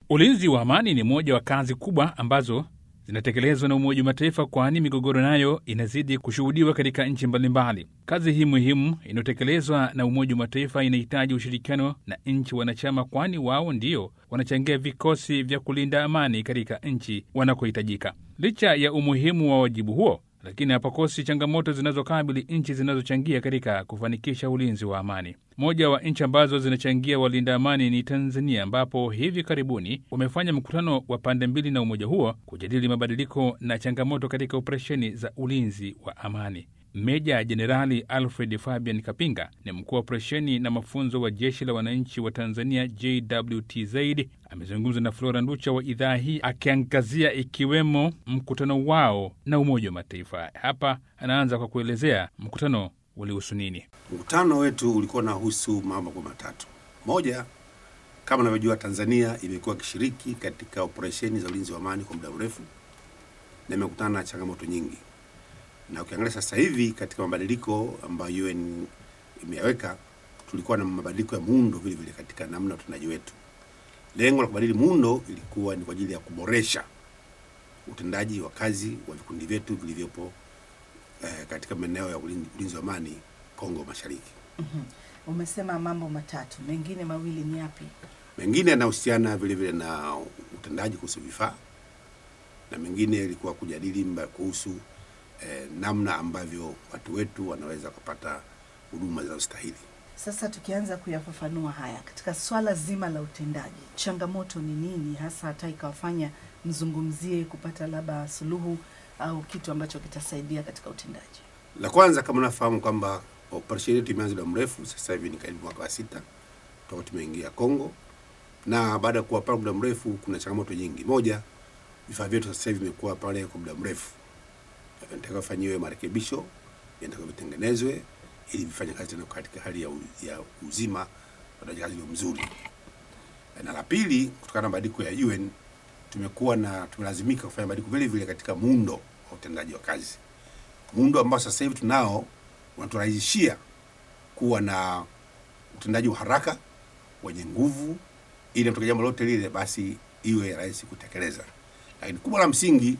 Ulinzi wa amani ni moja wa kazi kubwa ambazo zinatekelezwa na Umoja wa Mataifa, kwani migogoro nayo inazidi kushuhudiwa katika nchi mbalimbali. Kazi hii muhimu inayotekelezwa na Umoja wa Mataifa inahitaji ushirikiano na nchi wanachama, kwani wao ndio wanachangia vikosi vya kulinda amani katika nchi wanakohitajika. Licha ya umuhimu wa wajibu huo, lakini hapakosi changamoto zinazokabili nchi zinazochangia katika kufanikisha ulinzi wa amani. Moja wa nchi ambazo zinachangia walinda amani ni Tanzania, ambapo hivi karibuni wamefanya mkutano wa pande mbili na umoja huo kujadili mabadiliko na changamoto katika operesheni za ulinzi wa amani. Meja Jenerali Alfred Fabian Kapinga ni mkuu wa operesheni na mafunzo wa jeshi la wananchi wa Tanzania, JWTZ, amezungumza na Flora Nducha wa idhaa hii akiangazia ikiwemo mkutano wao na Umoja wa Mataifa. Hapa anaanza kwa kuelezea mkutano ulihusu nini. Mkutano wetu ulikuwa unahusu mambo kwa matatu. Moja, kama unavyojua, Tanzania imekuwa ikishiriki katika operesheni za ulinzi wa amani kwa muda mrefu na imekutana na changamoto nyingi, na ukiangalia sasa hivi katika mabadiliko ambayo UN imeyaweka, tulikuwa na mabadiliko ya muundo vile vile katika namna ya utendaji wetu. Lengo la kubadili muundo ilikuwa ni kwa ajili ya kuboresha utendaji wa kazi wa vikundi vyetu vilivyopo eh, katika maeneo ya ulinzi, ulinzi wa amani Kongo Mashariki. Mhm. Umesema mambo matatu, mengine mawili ni yapi? Mengine yanahusiana vile vile na utendaji kuhusu vifaa na mengine ilikuwa kujadili mba kuhusu eh, namna ambavyo watu wetu wanaweza kupata huduma zinazostahili. Sasa tukianza kuyafafanua haya katika swala zima la utendaji, changamoto ni nini hasa, hata ikawafanya mzungumzie kupata labda suluhu au kitu ambacho kitasaidia katika utendaji? La kwanza, kama unafahamu kwamba operesheni yetu imeanza muda mrefu, sasa hivi ni karibu mwaka wa sita toka tumeingia Kongo, na baada ya kuwa pale muda mrefu, kuna changamoto nyingi. Moja, vifaa vyetu sasa hivi vimekuwa pale kwa muda mrefu, vinataka vifanyiwe marekebisho, vinataka vitengenezwe ili vifanye kazi tena katika hali ya, u, ya uzima utendaji kazi ulio mzuri. Na la pili, kutokana na mabadiliko ya UN tumekuwa na tumelazimika kufanya mabadiliko vile vile katika muundo wa utendaji wa kazi, muundo ambao sasa hivi tunao unaturahisishia kuwa na utendaji wa haraka wenye nguvu, ili mtoka jambo lote lile basi iwe rahisi kutekeleza. Lakini kubwa la msingi,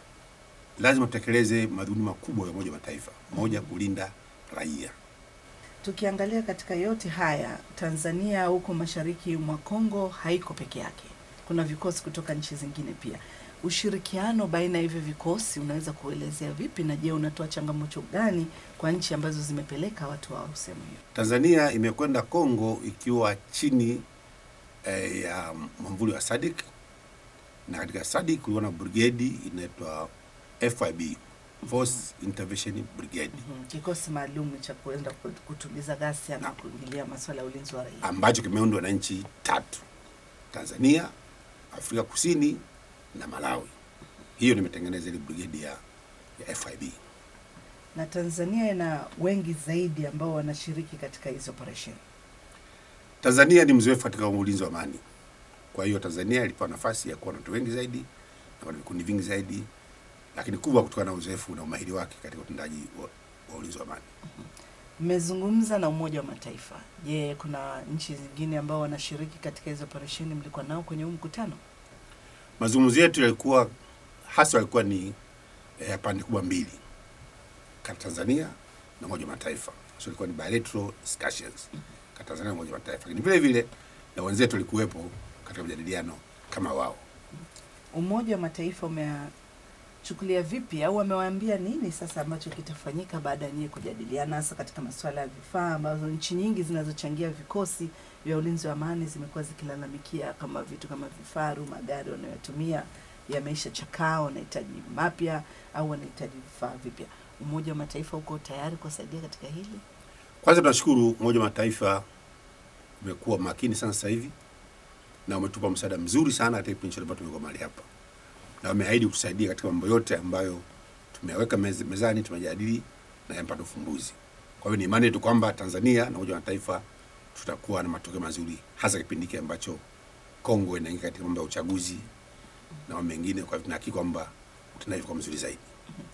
lazima tutekeleze madhumuni makubwa ya Umoja wa Mataifa. Moja, kulinda raia. Tukiangalia katika yote haya, Tanzania huko mashariki mwa Kongo haiko peke yake, kuna vikosi kutoka nchi zingine pia. Ushirikiano baina ya hivyo vikosi unaweza kuelezea vipi, na je, unatoa changamoto gani kwa nchi ambazo zimepeleka watu wao sehemu hiyo? Tanzania imekwenda Kongo ikiwa chini eh, ya mwamvuli wa SADC na katika SADC kulikuwa na brigade inaitwa FIB, Force Intervention Brigade Mhm. Kikosi maalum cha kuenda kut- kutuliza ghasia na kuingilia masuala ya ulinzi wa raia. ambacho kimeundwa na nchi tatu: Tanzania, Afrika Kusini na Malawi. Hiyo nimetengeneza ile brigade ya, ya FIB. Na Tanzania ina wengi zaidi ambao wanashiriki katika hizo operesheni. Tanzania ni mzoefu katika ulinzi wa amani, kwa hiyo Tanzania ilipewa nafasi ya kuwa na watu wengi zaidi na wana vikundi vingi zaidi, lakini kubwa kutokana na uzoefu na umahiri wake katika utendaji wa, wa ulinzi wa amani. Mmezungumza na Umoja wa Mataifa. Je, kuna nchi zingine ambao wanashiriki katika hizo operesheni mlikuwa nao kwenye huu mkutano? Mazungumzo yetu yalikuwa hasa yalikuwa ni eh, pande kubwa mbili kati ya Tanzania na Umoja wa Mataifa, so ilikuwa ni bilateral discussions kati ya Tanzania na Umoja wa Mataifa, lakini vile vile na wenzetu walikuwepo katika majadiliano kama wao. Umoja wa Mataifa umechukulia vipi au wamewaambia nini sasa ambacho kitafanyika baada ya nyie kujadiliana, hasa katika masuala ya vifaa ambazo nchi nyingi zinazochangia vikosi vya ulinzi wa amani zimekuwa zikilalamikia kama vitu kama vifaru, magari wanayotumia yameisha chakaa, wanahitaji mapya au wanahitaji vifaa vipya. Umoja wa Mataifa uko tayari kuwasaidia katika hili? Kwanza tunashukuru Umoja wa Mataifa umekuwa makini sana sasa hivi na umetupa msaada mzuri sana katika kipindi chote ambacho tumekuwa mahali hapa, na wameahidi kutusaidia katika mambo yote ambayo tumeweka mez, mezani, tumejadili na yamepata ufumbuzi. Kwa hiyo ni imani yetu kwamba Tanzania na Umoja wa Mataifa tutakuwa na matokeo mazuri, hasa kipindi hiki ambacho Kongo inaingia katika mambo ya uchaguzi na mambo mengine. Kwa hivyo tunahakika kwamba utendaji utakuwa mzuri zaidi.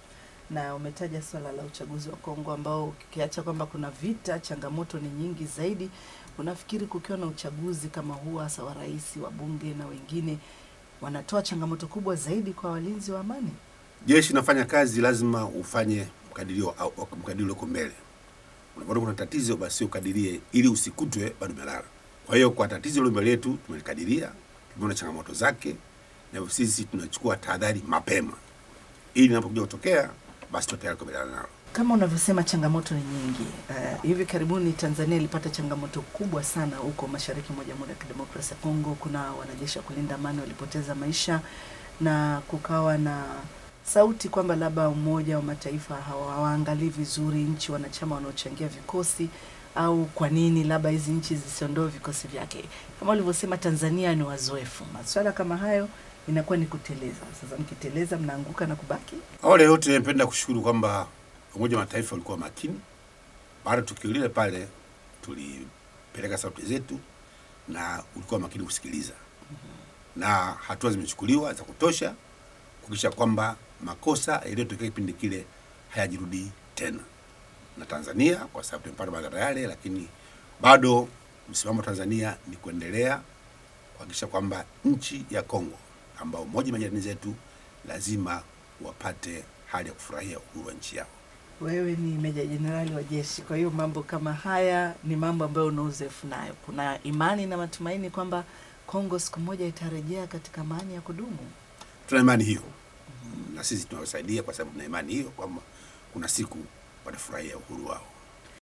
na umetaja swala la uchaguzi wa Kongo ambao ukiacha kwamba kuna vita, changamoto ni nyingi zaidi. Unafikiri kukiwa na uchaguzi kama huu, hasa wa rais, wa bunge na wengine, wanatoa changamoto kubwa zaidi kwa walinzi wa amani? Jeshi inafanya kazi, lazima ufanye mkadirio au au mkadirio uko mbele. Unapoona kuna tatizo, basi ukadirie ili usikutwe bado umelala. Kwa hiyo kwa tatizo hilo mbele yetu tumelikadiria, tumeona changamoto zake, na hivyo sisi tunachukua tahadhari mapema ili linapokuja kutokea, basi tuwe tayari kukabiliana nalo. Kama unavyosema changamoto ni nyingi. Uh, hivi karibuni Tanzania ilipata changamoto kubwa sana huko mashariki mwa Jamhuri ya Kidemokrasia ya Kongo. Kuna wanajeshi wa kulinda amani walipoteza maisha na kukawa na sauti kwamba labda Umoja wa Mataifa hawa- hawaangalii vizuri nchi wanachama wanaochangia vikosi au kwa nini labda hizi nchi zisiondoe vikosi vyake. Kama ulivyosema, Tanzania ni wazoefu, maswala kama hayo inakuwa ni kuteleza. Sasa mkiteleza, mnaanguka na kubaki Awali ya yote napenda kushukuru kwamba Umoja wa Mataifa ulikuwa makini. Baada ya tukio lile pale, tulipeleka sauti zetu na ulikuwa makini kusikiliza, na hatua zimechukuliwa za kutosha kuhakikisha kwamba makosa yaliyotokea kipindi kile hayajirudi tena. Na Tanzania kwa sababu tumepata madhara yale, lakini bado msimamo wa Tanzania ni kuendelea kuhakikisha kwamba nchi ya Kongo ambao moja majirani zetu lazima wapate hali ya kufurahia uhuru wa nchi yao. Wewe ni meja jenerali wa jeshi, kwa hiyo mambo kama haya ni mambo ambayo una uzoefu nayo. Kuna imani na matumaini kwamba Kongo siku moja itarejea katika amani ya kudumu. Tuna imani hiyo na sisi tunawasaidia kwa sababu tuna imani hiyo kwamba kuna siku watafurahia uhuru wao.